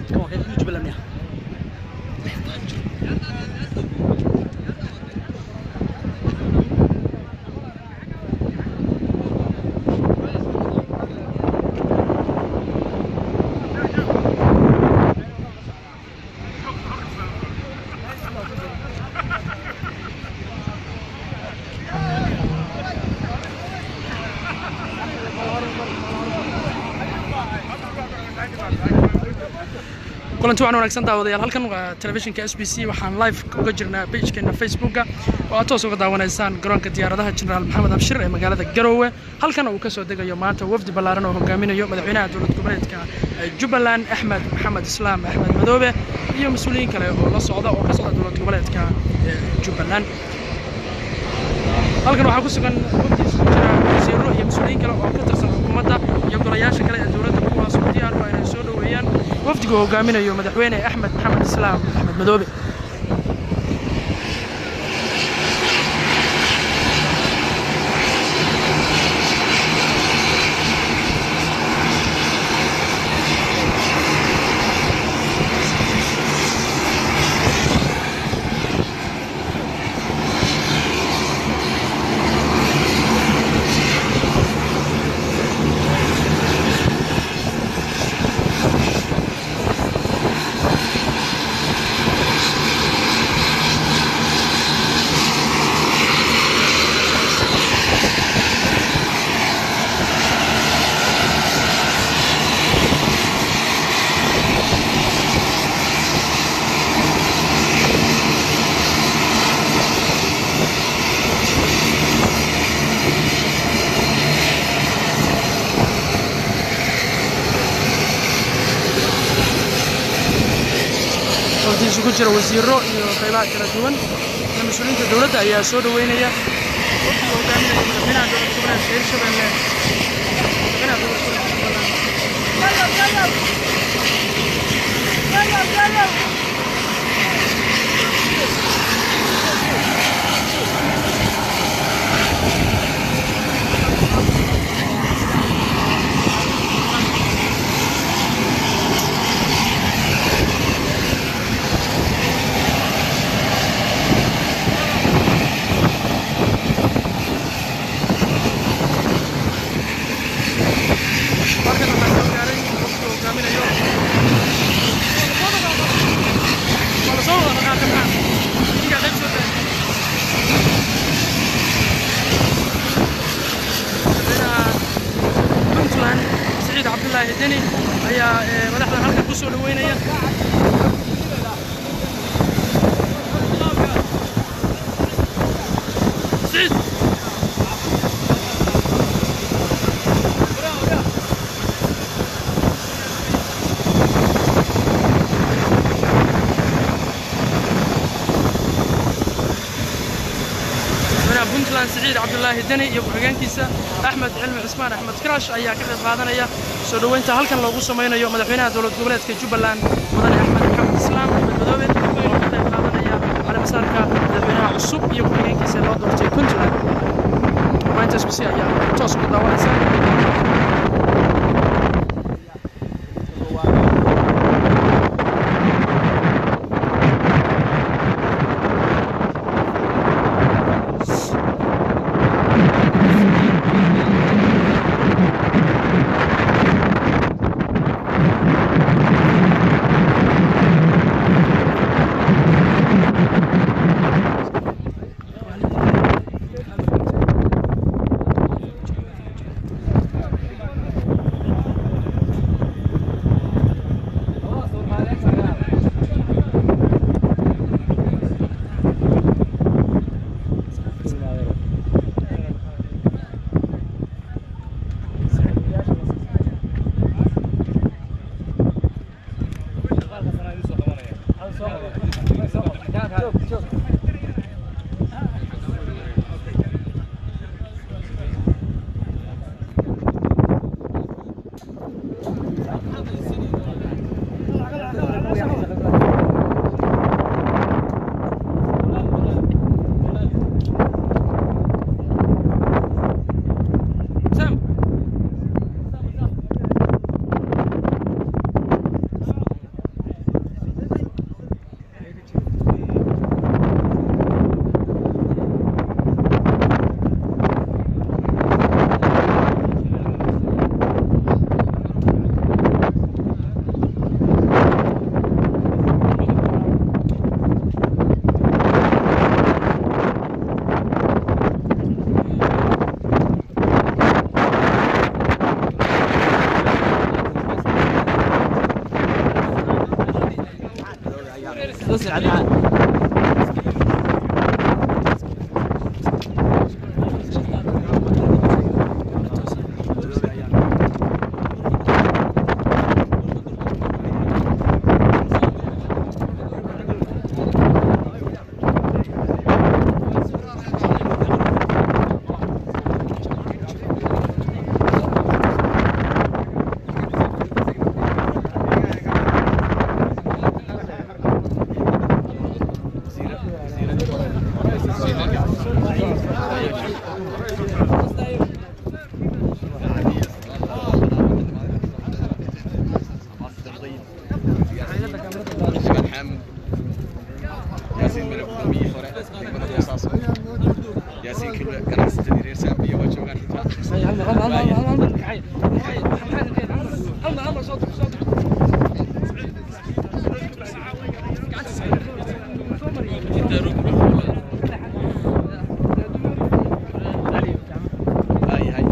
jubbaland ya kulanti waxaan wanaagsan daawadayaal halkan waa telefishinka s b c waxaan live uga jirnaa pagekeena facebooka oo aad toos uga daawanaysaan garoonka diyaaradaha jenaraal maxamed abshir ee magaalada garoowe halkan uu ka soo degayo maanta wafdi ballaaran oo hogaaminayo madaxweynaha dowlad goboleedka jubbaland axmed maxamed islaam axmed madoobe iyo mas-uuliyiin kale oo la socda oo ka socda dowlad goboleedka jubbaland halkan waxaa ku sugan wafdi isugu jira wasiiro iyo mas-uuliyiin kale oo ka tirsan xukuumadda iyo golayaasha kale ee dowladda kuwaas oo diyaar u ah inay soo dhoweeyaan wafdiga hogaaminayo madaxweyne axmed maxamed islaam axmed madoobe wafdi isugu jira wasiiro iyo qaybaha kala duwan iyo mas-uuliyiinta dowladda ayaa soo dhoweynaya wafdiga hogaaminaya madaxweynaha dowlad goboleedka hirshabelle madaxweynaha dowlad goboleedka jubbaland halkan waxaa soo gaaray wafdiga hogaaminayo waa lasoo wada dhaqaaqay maxaa ninkaa qayb soo gaaray madaxweynaha puntland siciid cabdullaahi deni ayaa eh, madaxdan halkan ku soo dhoweynaya siciid madaxweynaha puntland siciid cabdulaahi deni iyo ku-xigeenkiisa axmed cilmi cismaan axmed karaash ayaa ka qayb qaadanaya soo dhoweynta halkan loogu samaynayo madaxweynaha dowlad goboleedka jubbaland mudane axmed maxamed islaam axmed madoobe oo ka qayb qaadanaya caleemasaarka madaxweynaha cusub iyo ku-xigeenkiisa loo doortay puntland maanta s b c ayaa toos uga daawanaysa Sam. توصل على Ivan Hamd. Yaasiin Mele gudoomiyihii hore degmada Boosaaso. Yaasiin Kilwe ganacsatada reer Saabiya waa joogaan xitaa. Waayahay.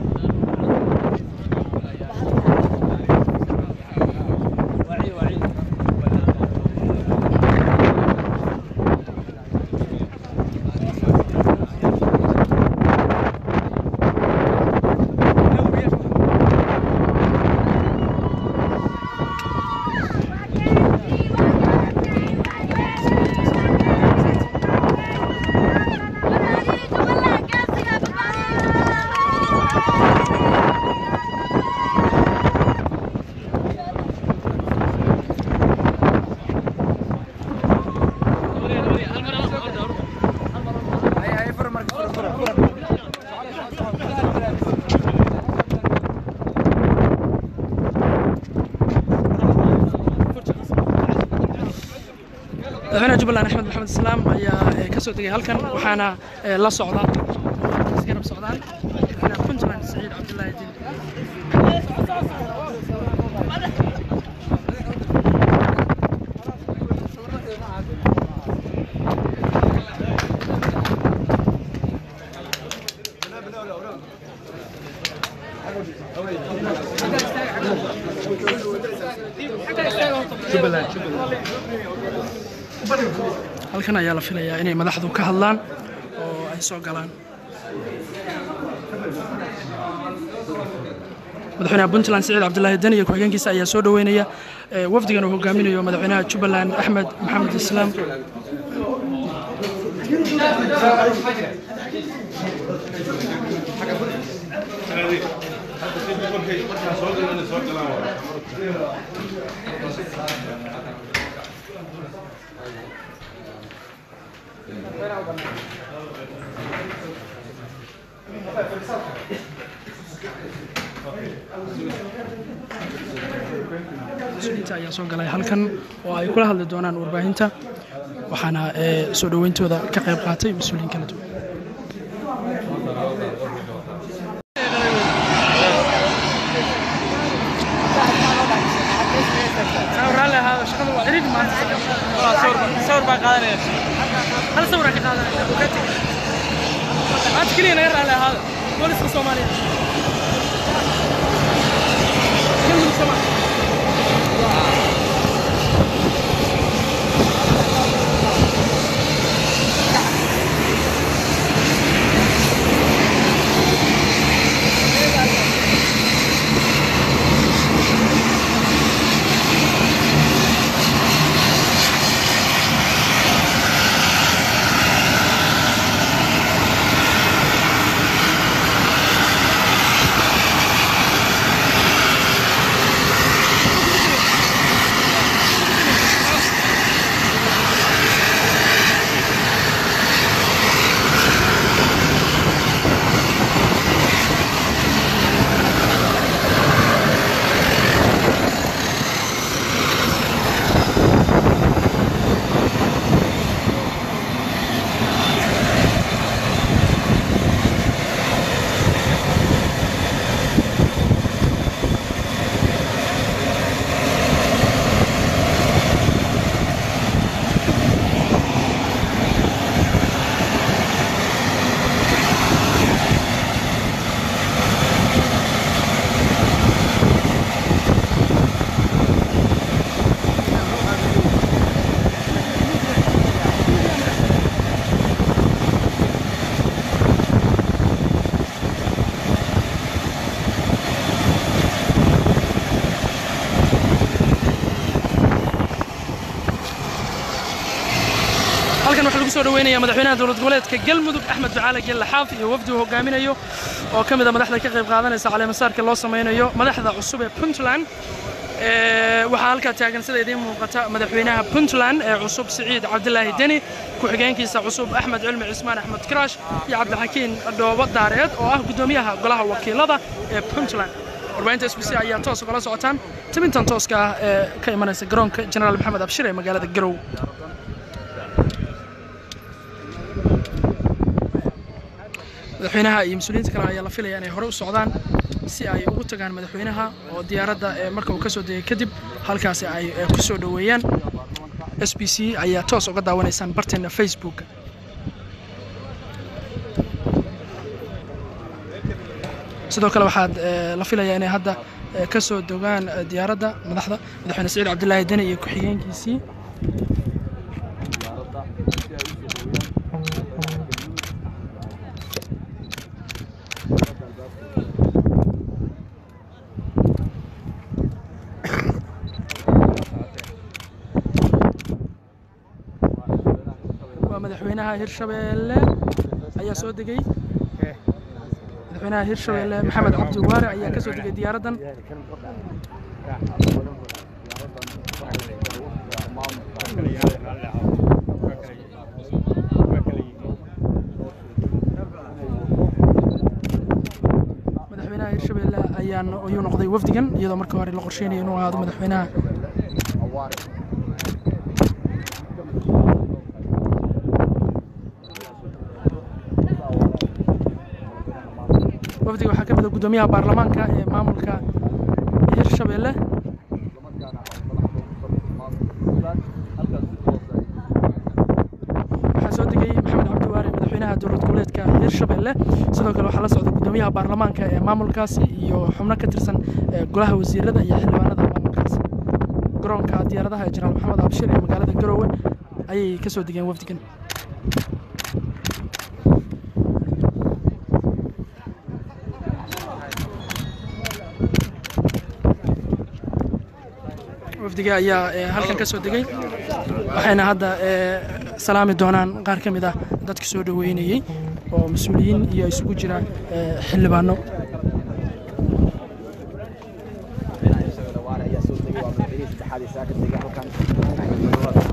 madaxweynaha jubbaland axmed maxamed islaam ayaa eh, ka soo degay halkan waxaana eh, la socda isgarab socdaan madaxweynaha puntland saciid cabdullaahi din halkan ayaa la filayaa inay madaxdu ka hadlaan oo ay soo galaan madaxweynaha puntland siciid cabdulaahi deni iyo ku-xigeenkiisa ayaa soo dhoweynaya eh, wafdigan uu hogaaminayo madaxweynaha jubbaland axmed maxamed islaam mas-uuliyiinta ayaa soo galay halkan oo ay kula hadli doonaan warbaahinta waxaana eh, soo dhoweyntooda ka qayb qaatay mas-uuliyiin kala duwan صور بقى قادر hal sawiraan ka qaadanayna bukati maanta keliya naga raali ahaada booliska soomaaliya Nin Soomaali. ku soo dhaweynayaa madaxweynaha dowlad goboleedka galmudug axmed ducaale gelle xaaf iyo wafdi uu hogaaminayo oo ka mid a madaxda ka qayb qaadanaysa caleemasaarka loo sameynayo madaxda cusub ee puntland Ee, waxaa halkaa taagan sida idiin muuqata madaxweynaha puntland ee cusub siciid cabdilaahi deni ku-xigeenkiisa cusub axmed cilmi cismaan axmed karaash iyo cabdixakiin dhoobo daareed oo ah guddoomiyaha golaha wakiilada ee puntland warbaahinta s b c ayaa toos ugala socotaan tibintan tooska ah ee ka imanaysa garoonka jenaraal maxamed abshir ee magaalada garow madaxweynaha iyo mas-uuliyiinta kale ayaa la filaya inay hore u socdaan si ay ugu tagaan madaxweynaha oo diyaaradda ee marka uu ka soo degay kadib halkaasi ay eh, ku soo dhoweeyaan s b c ayaa toos uga daawanaysaan barteena facebook sidoo kale waxaad eh, la filayaa inay hadda eh, ka soo dogaan eh, diyaaradda madaxda madaxweyne saciid cabdilaahi deni iyo ku-xigeenkiisii waa madaxweynaha hirshabeelle ayaa soo degay madaxweynaha hirshabeelle maxamed cabdi waare ayaa ka soo degay diyaaraddan madaxweynaha hirshabeelle ayaan ayuu noqday wafdigan iyadoo markii hore la qorsheynaya inuu ahaado madaxweynaha wafdiga waxaa ka mid a guddoomiyaha baarlamaanka ee maamulka hirshabeelle waxaa soo degay maxamed cabdi waare madaxweynaha dowlad goboleedka hirshabeelle sidoo kale waxaa la socda guddoomiyaha baarlamaanka ee maamulkaasi iyo xubno ka tirsan ee golaha wasiirada iyo xildhibaanada maamulkaasi garoonka diyaaradaha ee jenaraal maxamed abshir ee magaalada garoowe ayay ka soo degeen wafdigan wafdiga ayaa eh, halkan ka soo degay waxayna hadda eh, salaami doonaan qaar ka mid ah dadka soo dhoweynayey oo mas-uuliyiin iyo isugu jira eh, xildhibaano ayaa soo degay waa madaxweynihii saddexaad ee saaka degay halkan